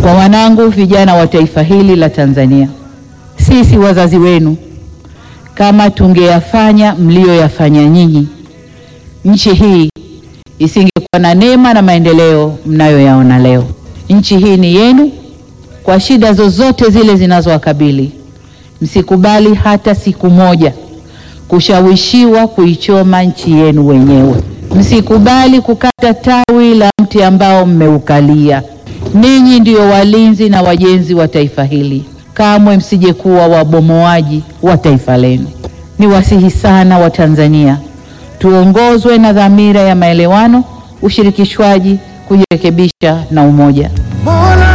Kwa wanangu vijana wa taifa hili la Tanzania, sisi wazazi wenu, kama tungeyafanya mlioyafanya nyinyi, nchi hii isingekuwa na neema na maendeleo mnayoyaona leo. Nchi hii ni yenu, kwa shida zozote zile zinazowakabili, msikubali hata siku moja kushawishiwa kuichoma nchi yenu wenyewe. Msikubali kukata tawi la mti ambao mmeukalia. Ninyi ndiyo walinzi na wajenzi wa taifa hili, kamwe msije kuwa wabomoaji wa taifa lenu. Niwasihi sana Watanzania, tuongozwe na dhamira ya maelewano, ushirikishwaji, kujirekebisha na umoja. Mola